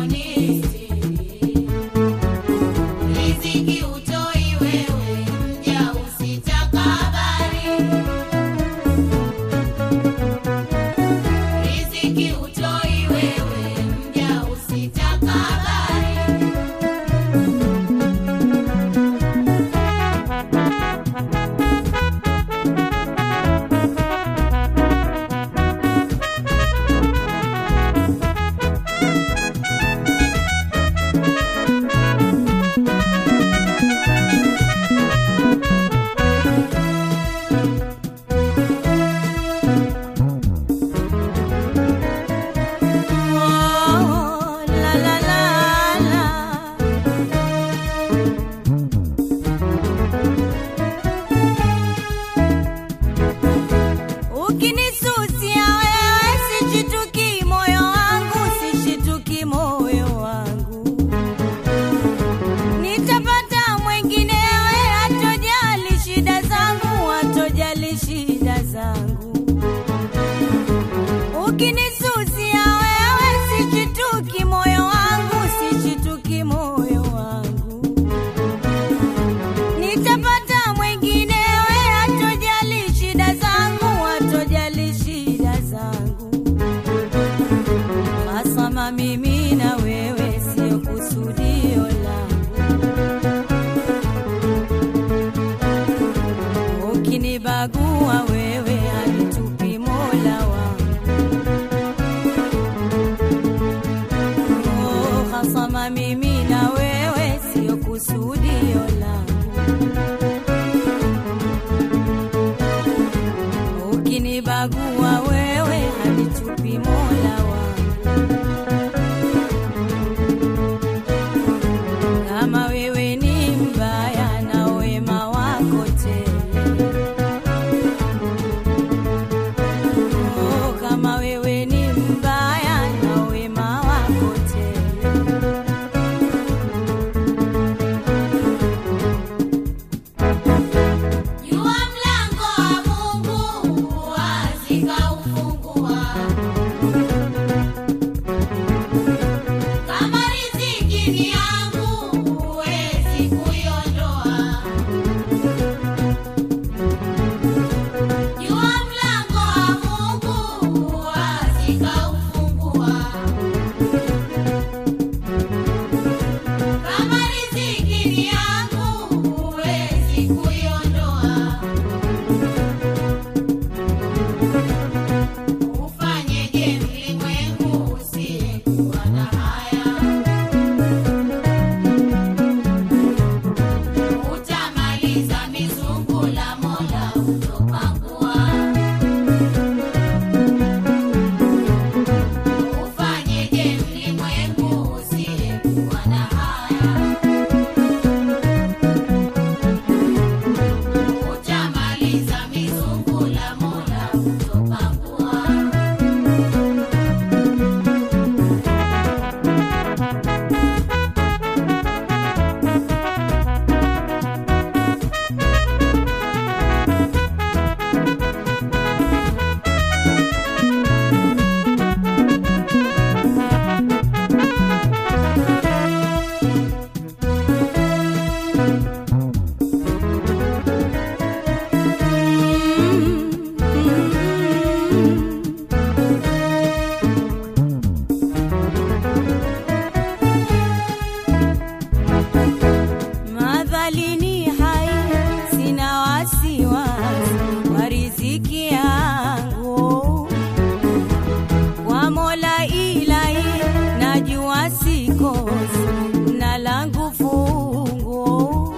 kunistiri. Riziki utoi wewe, mja usitakabari. Riziki utoi wewe, mja usitakabari. Oh, la la la la. Ukinisusia wewe sishituki moyo wangu, sishituki moyo wangu. Nitapata mwenginewe hatojali shida zangu, hatojali shida zangu. Ukinisusia wewe sishituki moyo wangu, sishituki moyo wangu. Nitapata mwenginewe hatojali shida zangu, hatojali shida zangu. Hasama mimi na wewe sio kusudio langu. Ukinibagua wewe halitupi Mola wangu. Oh, hasama mimi na wewe sio kusudio langu. Ukinibagua wewe halitupi Mola wangu. Kama wewe ni mbaya na wema wako tele. Oh, kama wewe ni mbaya na wema wako tele. Jua mlango wa Mungu wazi kaufungua. Kama riziki ni yangu huwezi kuiondoa. Jua mlango wa Mungu wazi kaufungua. Kama riziki ni yangu huwezi kuiondoa. Ufanyeje mlimwengu usiyekuwa na haya? Utamaliza mizungu la Mola utopangua. Ufanyeje mlimwengu usiyekuwa na haya? Utamaliza mizungu la Mola utopangua. Madhalini hai sina wasiwasi wa riziki yangu kwa Mola ilahi najua sikosi na langu fungu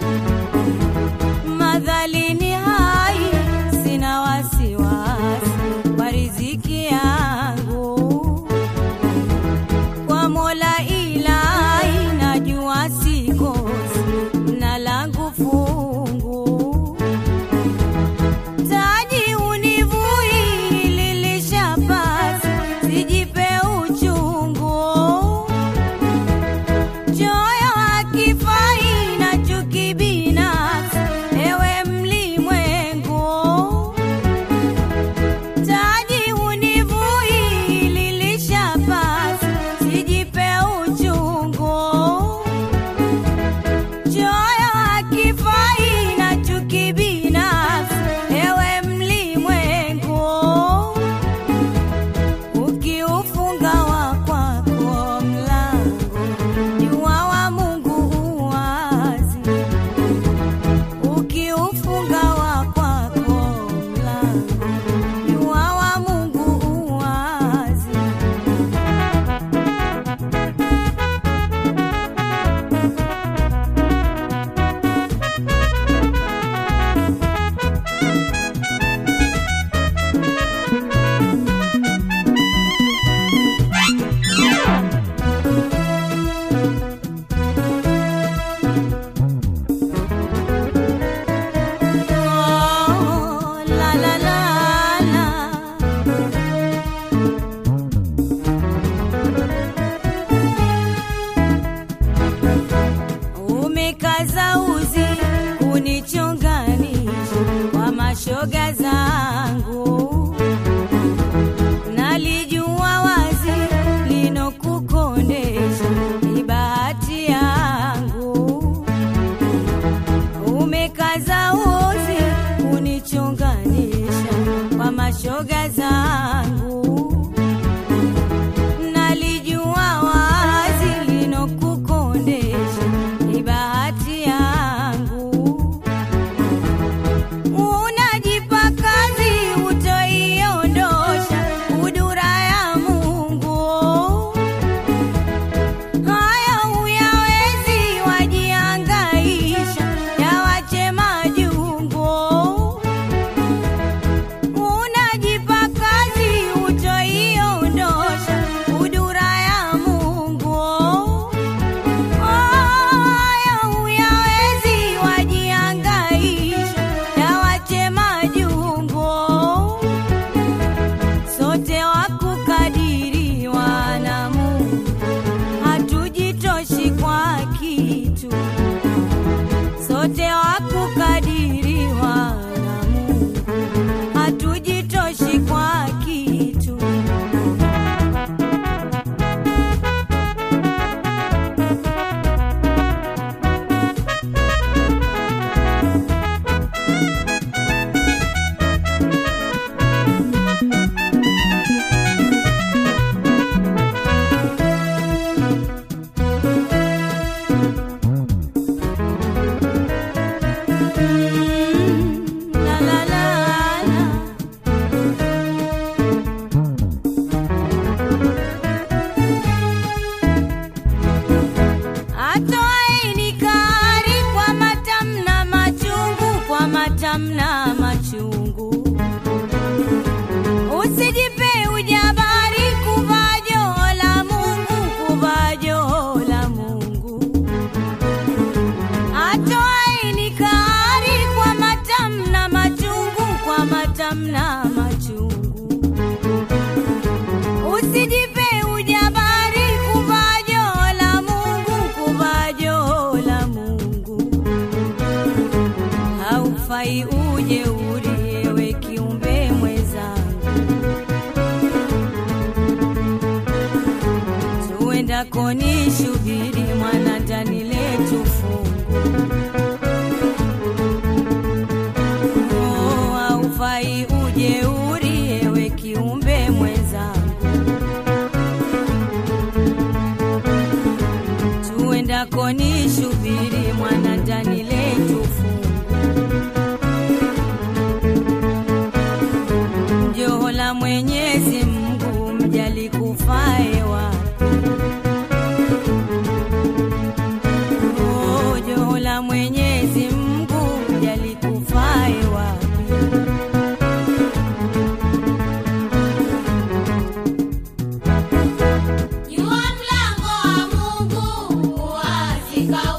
madhalini hai sina wasiwasi wa riziki yangu kwa Mola ilahi najua sikosi na langu fungu taji univui lilishapasi sijipe uchungu tuendako ni shubiri mwana ndani letu fungu Oh, haufai ujeuri ewe kiumbe mwenzangu tuendako ni shubiri mwana ndani letu fungu joho la mwenyezi mungu mjali kufae wapi Oh, joho la mwenyezi mungu mjali kufae wapi Jua mlango wa Mungu wazi